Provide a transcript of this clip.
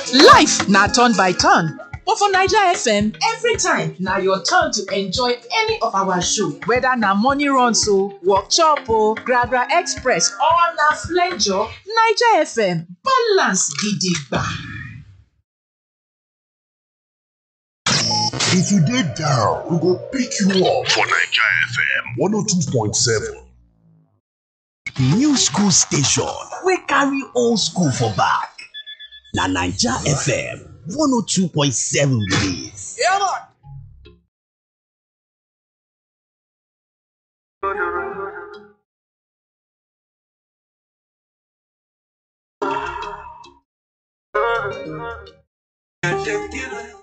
Life na turn by turn, but for Naija FM, every time na your turn to enjoy any of our show. Whether na morning runs o, workshop o, Gragra Express or na flenjo, Naija FM balance gidigba. If you dey down, we go pick you up for Naija FM 102.7. New school station wey carry old school for back. Na Naija FM 102.7 be dis. Detective